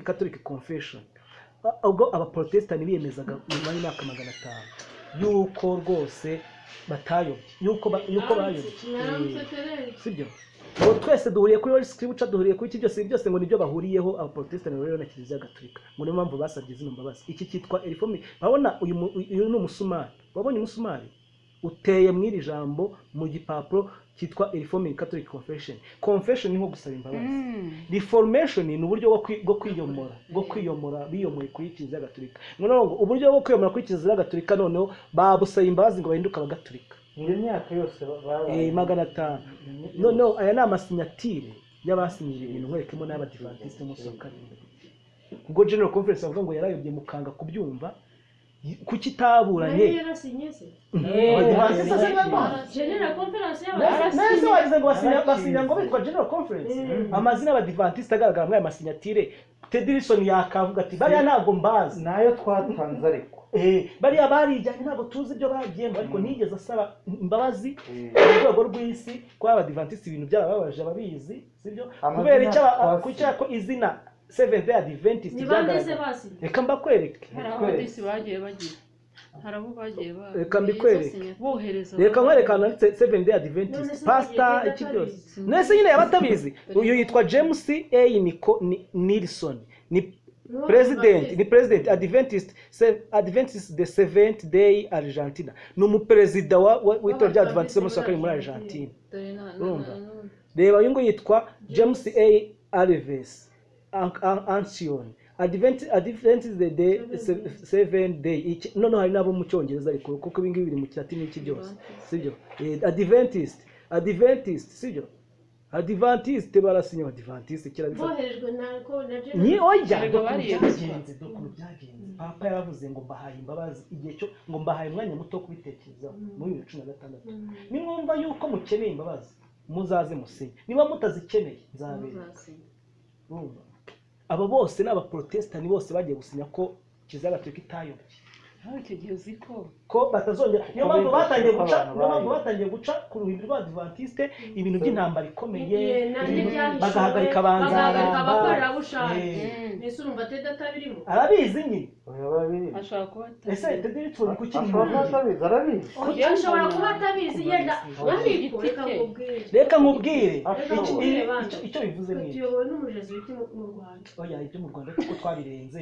Catholic Confession ubwo abaporotesitanti biyemezaga nyuma y'imyaka magana atanu y'uko rwose batayobye y'uko ba- y'uko bayobye Eh, sibyo ngo twese duhuriye kuri Holy Scripture duhuriye kuri iki byose ibi byose ngo nibyo bahuriyeho abaporotesitanti rero na kiliziya gatolika ngo niyo mpamvu basabye zino mbabazi iki cyitwa erifomi urabona uyu mu- uyu ni umusumari wabonye umusumari uteye muri iri jambo mu gipapuro cyitwa erifomi Catholic Confession confession ni nko gusaba imbabazi reformation ni uburyo bwo kwi- bwo kwiyomora bwo kwiyomora biyomoye kuri kiliziya gatolika noneho ngo uburyo bwo kwiyomora kuri kiliziya gatolika noneho babusaba imbabazi ngo bahinduke abagatolika iyo myaka yose Eh, babaye magana atanu noneho aya ni amasinyatire y'abasinyira ibintu nkwerekemo n'abadivantisite umunsi wa karindwi ubwo general conference bavuga ngo yarayobye mukanga kubyumva y- kuki itaburanye neza wagize ngo basinya basinya ngo bitwa general conference Mm. amazina y'abadivantisite agaragara muri aya masinyatire tedirisoni yakavuga ati bariya ntabwo mbazi nayo twatanze ariko Eh, bariya barijyanye ntabwo tuzi ibyo bagiyemo ariko ntiyigeze asaba imbabazi Eh, ku rwego rw'isi kuba abadivantisiti ibintu byarababaje ababizi sibyo Amazina kubera icyo aba- twasi. ku cyo ko izina seventh day adventist byagaragaye reka mbakwereke hari Twese. abadisi bagiye bagira hari abo bagiye ba- Reka mbikwereke. biyisasinya, bohereza reka abantu. nkwereka nanditse seventh day adventist pasta iki byose nese nyine yabatabizi uyu yitwa james a Nico- Ni- nilson ni president ni president adventist Se- adventist the seventh day argentina ni umuperezida wa- wa- w'itorero rya adventist umunsi wa kabiri muri argentina Dore na- na- urumva? na- na- reba uyu nguyu yitwa james a alves An- An- ancion advent advent is the day se- seven day Iki- noneho hari n'abo mu cyongereza ariko kuko ibi ngibi biri mu kilatini iki byose sibyo Eh, adventist adventist sibyo adventist barasinya abadventist kera bivuga ni oya Erega bariye byagenze dokuru byagenze papa yaravuze ngo mbahaye imbabazi igihe cyo ngo mbahaye umwanya muto wo kubitekerezaho muri bibiri na cumi na gatandatu nimwumva yuko mukeneye imbabazi muzaze musinye niba mutazikeneye nzabera Ntuzasinya. Urumva? abo bose ni abaporotesitanti bose bagiye gusinya ko kiliziya gatolika itayobye Ariko icyo gihe uzi ko ko batazongera niyo mpamvu bivuga batangiye ko guca niyo abantu mpamvu bayoboye. batangiye guca ku ruhimbi rw'abadivantisite ibintu by'intambara ikomeye ibintu- bagahagarika bagahagarika banzaramba Eh, Mm. arabizi nyine oya babizi ashobora kuba atazi. ese tediri turi kuki ashobora atabizi arabizi ashobora kuba atabizi yenda ariko reka nkubwire reka nkubwire Ashobora. iki- i- icyo- icyo bivuze ni iki. tuyobowe n'umurezi w'iki mu mu rwanda oya ibyo mu rwanda kuko twarirenze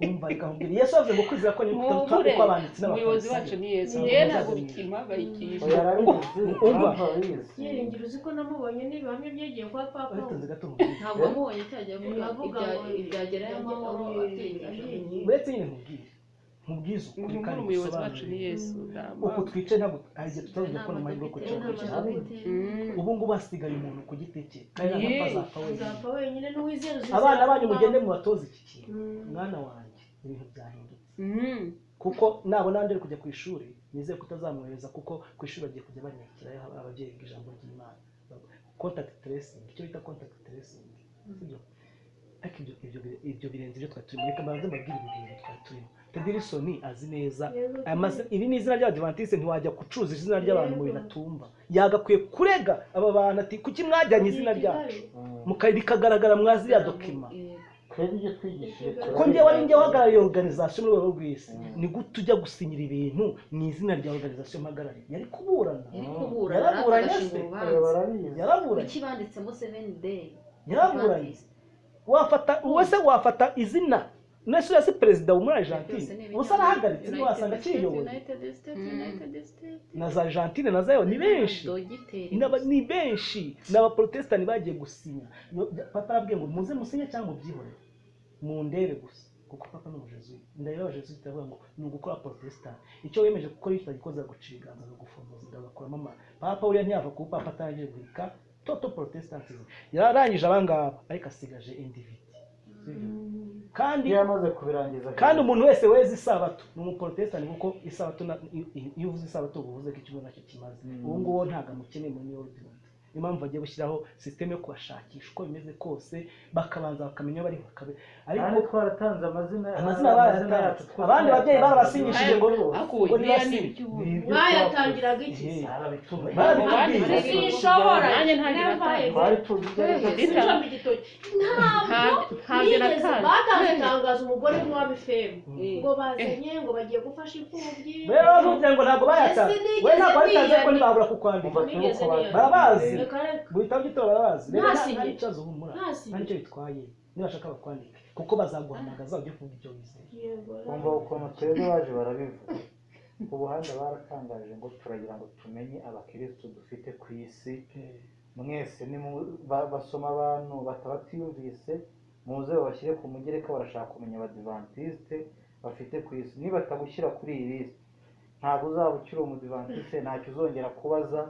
umva reka nkubwire yesu yavuze ngo kwizera ko ni Mwubure. uko abanditsi umuyobozi n'abafarisayo wacu ni yesu Ni yewe Yesu. ntabwo bikimuhangayikisha oya arabizi Umva. Urumva arabizi yiringira uzi ko namubonye n'ibihamya byegiye kwa papa witonze gato nkubwire ntabwo wabonye cyajya avuga ibyagerayo amahoro atinjije uretse nyine nkubwire nkubwize ukuri Mwumvure kandi umuyobozi wacu ni ngusobanurire yesu ntabwo uko twicaye ntabwo hari igihe tutazongera kubona amahirwe yo kwicara ku kintu ubu ngubu hasigaye umuntu ku giti cye kandi nta mpamvu Yee. azapfa wenyine uzapfa wenyine n'uwizera uzizera abana ko banyu Papa- mugende mubatoze iki kintu Mm. mwana wanjye ibintu byahindutse Mm. kuko nabona ndere kujya ku ishuri nizeye kutazamwohereza kuko ku ishuri bagiye kujya banyakirayo ababyeyi ijambo ry'imana contact tracing icyo bita contact tracing sibyo ariko ibyo ibyo bire- ibyo birenze ibyo twari turimo reka mbanze mbabwire ibi bintu twari turimo tedirisoni azi neza Yego, Aya mazi- iri ni izina ry'abadivantisite ntiwajya gucuruza izina ry'abantu mu bintu atumva yagakwiye kurega aba bantu ati kuki mwajyanye izina ryacu Muka- rikagaragara mwazi ya dokima twebwe ibyo twigishije ko turabizi. njye wari njye uhagarariye organization mu rwego rw'isi ni gute ujya gusinyira ibintu mu izina rya organization mpagarariye yari kuburana yari kubura Yaraburanye agashinga se. oya urubanza barabizi yaraburanye kuki banditsemo seven day yaraburanye wafata uwese wafata izina nese urasi perezida wo muri argentine ubusa arahagaritse niba wasanga akiyoboye na za argentine na zayo ni benshi dogiteri N'aba- ni benshi ni abaporotesitanti bagiye gusinya Yo- papa arabwiye ngo muze musinye cyangwa ubyihorere mundebe gusa kuko papa ni umujesuwiti ndabona abajesuwiti baravuga ngo ni ugukora porotesitanti icyo wemeje gukora iyo kitagikoze guciga amaze gufunguza agakuramo ama papa uriya ntiyava ku papa atangiye guhika toto porotesitanti yararangije abangaba ariko asigaje individi kandi iyo yamaze kubirangiza kandi umuntu wese weze isabato ni umuporotesitanti kuko isabato na- i- i- iyo uvuze isabato uba uvuze ko ikigo nacyo kimaze Mm. uwo nguwo ntabwo amukeneye muri niyo niyo mpamvu bagiye gushyiraho sisiteme yo kubashakisha uko bimeze kose bakabanza bakamenya aho bari bakabe ariko Kandi twaratanze amazina amazina barayatanze abandi babyeyi barabasingishije ngo akuye ngo niya nibasibe n'iby'ubu mwayatangiraga iki se sinshobora Nanjye ntabwo Narabaye. Twari tuzi neza. sinshobora igitoki ntabwo Nta- ntabyo bigeze natanze. batanze itangazo umugore w'umwami femu Eh. ngo bazanye ngo bagiye gufasha imfubyi rero bavuze ngo ntabwo bayatanze we ntabwo bayatanze ariko ntibabura kukwandika barabazi reka reka guhita ugitora barabazi rero nta Ntasinye. nta kibazo humura nta ntasigaye nicyo bitwaye nibashaka bakwandike kuko bazaguhamagaza ujye kuvuga ibyo wizeye Bumva ukuntu twebwe baje barabivuga ubu hano baratangaje ngo turagira ngo tumenye abakirisitu dufite ku isi mwese ni mu- ba- basoma abantu batabatiyumvise muze babashyire ku mugereka barashaka kumenya abadivantisite bafite ku isi nibatagushyira kuri iyi lisite ntabwo uzaba ukiri umudivantisite ntacyo uzongera kubaza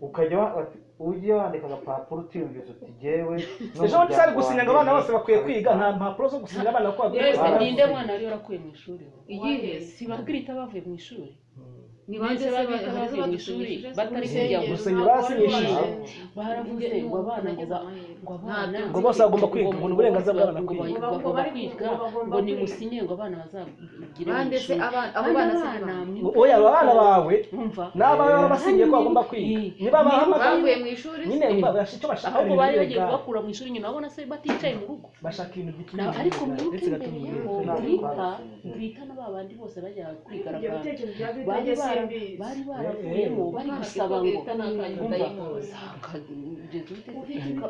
ukajya wa- bati- ujye wandika agapapuro utiyumvise uti jyewe ejo bundi sari n'umuryango gusinya ngo wanjye abana bose bakwiye kwiga nta abitanga." mpapuro zo gusinya abana ko bakwiye yose Barakoze. ninde mwana wari warakuye mu ishuri iyihe Wahe. sibabwira itabavuye mu ishuri ni bande se ba- hari abadusinyije se? Gusinya baravuze ngo abana ngo ba- ngo abana Ngo bose bagomba kwiga, ngo ni uburenganzira bw'abana ngo kwiga. ba- bagomba kwiga ngo nimusinye ngo abana bazagire mu bande se ishuri. abana abo Kandi bana se abana ni mwe- oya aba bana bawe mwumva n'abawe baba basinyiye ko bagomba kwiga Eh, ba- nibabahamagaye bavuye mu ishuri nyine baba bashaka icyo bashaka ahubwo ibintu bari bagiye birenga. kubakura mu ishuri nyina babona se baticaye mu rugo bashaka ibintu bituma Na- ariko mwibuke ndetse imbere bigatuma yabo Ntabwo grita twabasinyije. grita na babandi bose bajyaga ibyo kwigaragambya bitekerezo bya bari bibiri simbizi bari baravuyemo bari gusaba ngo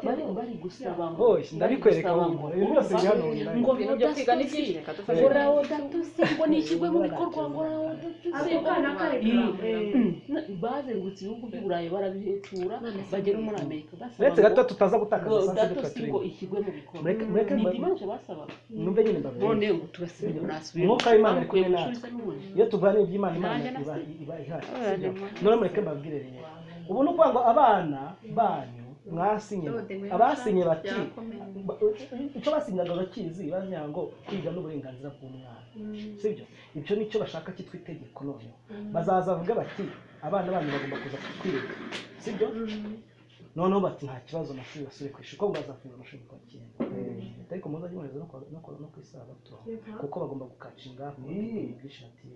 bari bari gusaba ngo oya ndabikwereka bari wumva gusaba uyu munsi ngo- hano ngo ibintu byo kwiga ni byinshi rodasitose reka Eh. ngo dufashe rodasitose ngo nishyirwe mu bikorwa ngo rodasitose ako kana kari kurambura bazengutse ibihugu by'uburayi barabihetura bagera no muri amerika basaba uretse gato tutaza ngo gutakaza saa sita rodasitose turi ngo ishyirwe mu bikorwa mureke mureke ni mba- dimanche basabaga numve nyine mbabwira none ngo turasibe nasubiye Umwuka w'Imana ari kumwe natwe. iyo natwe tuganira iby'imana imana Nanjye iba nasi- iba ihari Oya, sibyo? ni mwana. none mureke mbabwire rero ubu ni ukuvuga ngo abana banyu mwasinye abasinye bati ba- icyo basinyaga bakizi bagira ngo kwiga n'uburenganzira bw'umwana sibyo ibyo nicyo bashaka cyitwa itegeko noneho bazaza bavuge bati abana banyu bagomba kuza kwiga sibyo noneho bati nta kibazo amashuri basubire ku ishuri kuko baza kuza amashuri ku wa cyenda ariko muzajye mwemeza no kuwa- no kuwa- no ku isabato kuko bagomba gukacinga ishati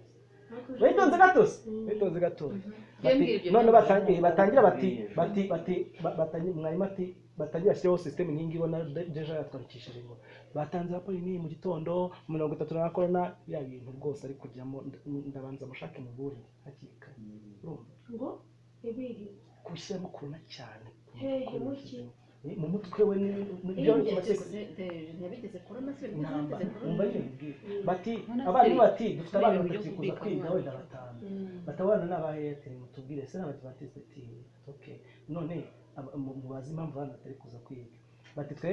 witonze gatozi witonze gatozi Bati- none batangiye batangira bati bati bati ba- batangira mwarimu ati batangira bashyiraho sisiteme nk'iyi ngiyi ubona de- deja yatwandikishije ngo batanze raporo n'iyi mu gitondo mirongo itatu na korona bya bintu rwose ari kujyamo nda- ndabanza mushake mubure hakiri kare urumva ngo ibiri kubishyiramo korona cyane Hey, muki. Eh, mu mutwe we ni ni- byo ni amategeko intambara umva Ntabwo nyine mbwira bati None abarimu se- bati dufite abana kubera batatu uburyo kuza kwiga bw'ikoranabuhanga. wenda batanu batabana n'aba airtel mutubwire se n'abadivatiste ati ok none aba- mu- mubaze impamvu abana batari kuza kwiga bati twe